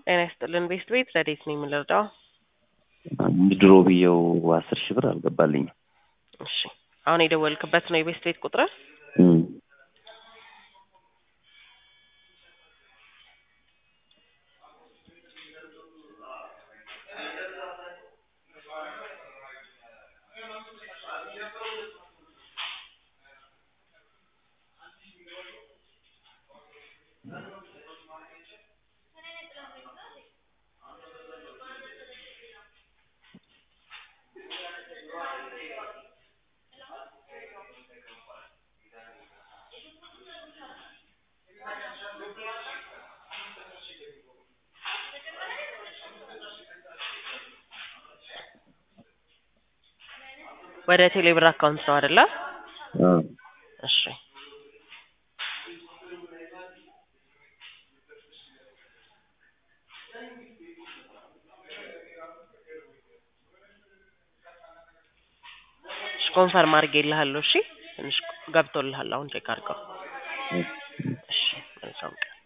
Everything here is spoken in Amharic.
ጤና ይስጥልን ቤስት ቤት ረዴት ነኝ የምንረዳው? ድሮ ብዬው አስር ሺህ ብር አልገባልኝም። እሺ አሁን የደወልክበት ነው የቤስት ቤት ቁጥር? እም። ወደ ቴሌብር አካውንት ነው አይደለ? አዎ። እሺ እሺ ኮንፈርም አድርጌልሃለሁ። እሺ ትንሽ ገብቶልሃል። አሁን ቼክ አድርገው። እሺ መልካም ቀን